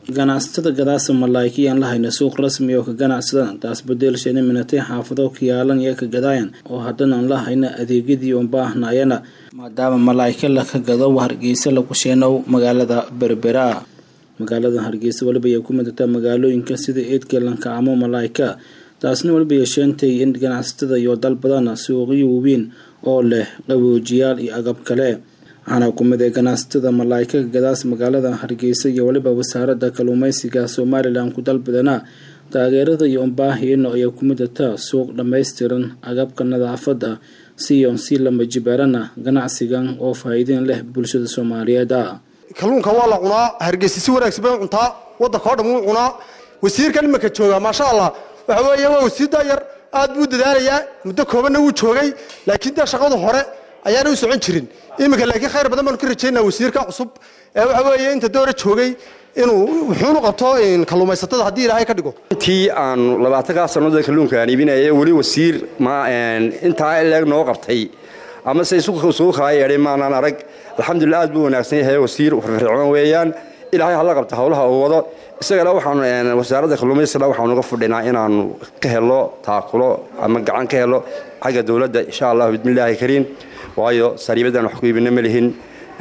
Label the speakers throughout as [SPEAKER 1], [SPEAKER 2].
[SPEAKER 1] ganacsatada gadaasa malaayka yaan lahayna suuq rasmi oo ka ganacsadana taas badeelsheena minatay xaafado ka yaalan iyo ka gadaayan oo haddana aan lahayna adeegyadii uun baahnayana maadaama malaayka laka gado hargeysa lagu sheenow magaalada berbera magaalada hargeysa waliba ay ku midataa magaalooyinka sida eedgalanka ama malaayka taasna waliba yeesheentay in ganacsatada iyo dal badana suuqyo waaweyn oo leh qaboojiyaal iyo agab kale waxaana ku mid ee ganacsatada malaayka gadaas magaalada hargeysa iyo waliba wasaaradda kalluumeysiga somalilan ku dalbadana taageerada iyo unbaahiyana ayaa ku midataa suuq dhammaystiran agabka nadaafada siyon si lama jibaarana ganacsigan oo faa'iideyn leh bulshada soomaaliyeed
[SPEAKER 2] kalluunka waa la cunaa hargeysa si wanaagsan bay cuntaa waddanka oo dhan wuu cunaa wasiirkan imanka joogaa maasha allah waxa weeye waa wasiir daayar aad buu dadaalayaa muddo koobanna wuu joogay laakiin dee shaqadu hore ayaana u socon jirin iminka laakiin khayr badan baanu ka rajaynaa wasiirka cusub ee waxa weeye inta doora joogay inuu wuxuunu qabto kalluumaysatada haddii ilaahay ka dhigo
[SPEAKER 3] intii aanu labaatankaa sannadood kalluunka aan iibinaya weli wasiir ma intaa ileeg noo qabtay ama se isugu kaa yeedhay maanaan arag alxamdulillah aad buu wanaagsan yahay wasiir firfircoon weeyaan ilaahay hala qabta howlaha uu wado isagana waxaanu wasaaradda kalluumaysiga waxaanu uga fudhinaa inaanu ka helo taakulo ama gacan ka helo xagga dowladda insha allah bismillaahi kariim waayo sariibadan wax ku iibina ma lihin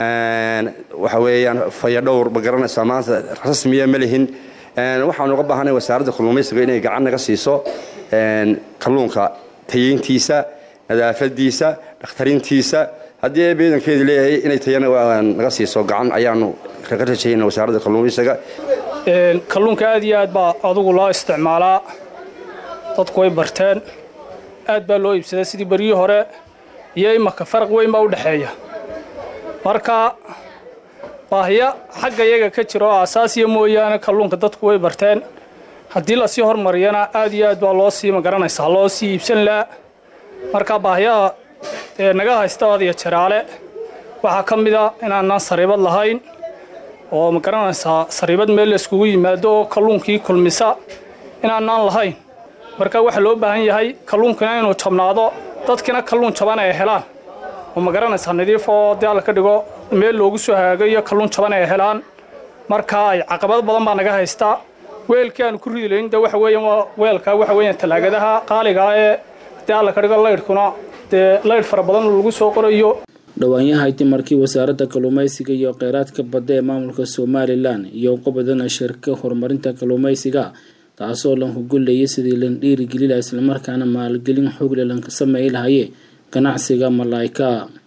[SPEAKER 3] waxa weeyaan fayadhowr ma garanaysaa maanta rasmiya ma lihin waxaanu uga baahanay wasaaradda kalluumaysiga inay gacan naga siiso kalluunka tayeyntiisa nadaafadiisa dhakhtarintiisa haddii beedankeedu leeyahay inay tayana naga siiso gacan ayaanu kaga rajayna wasaaradda kalluumaysiga
[SPEAKER 4] kalluunka aad iyo aad baa adugu loo isticmaalaa dadku way barteen aad baa loo iibsadaa sidii beryii hore iyo imaka faraq weyn baa u dhexeeya marka baahiya xagga iyaga ka jira oo asaasiya mooyaane kalluunka dadku way barteen haddii lasii hormariyana aad iyo aad baa loo sii magaranaysaa loo sii iibsan laha marka baahiyaha ee naga haysta adiyo jaraale waxaa ka mid a inaanaan sariibad lahayn oo ma garanaysaa sariibad meel layskugu yimaado oo kalluunkii kulmisa inaanaan lahayn marka waxaa loo baahan yahay kalluunkina inuu jabnaado dadkina kalluun jaban ay helaan oo ma garanaysaa nadiif oo dee alla ka dhigo meel loogu soo hagaago iyo kalluun jaban ay helaan marka ay caqabad badan baa naga haystaa weelkii aanu ku ridi layn de waxa weeyaan waa weelka waxa weeyaan talaagadaha qaaligaa ee dee alla ka dhigo laydhkuna dee laydh fara badan lagu soo qorayo
[SPEAKER 1] dhowaanyahayti markii wasaaradda kalluumaysiga iyo kheyraadka badda ee maamulka somalilan iyo qobadana shirka horumarinta kalluumaysiga taasoo lan hugulayay sidii lan dhiirigelila islamarkaana maalgelin xoogle lanka sameey lahaye ganacsiga malaayka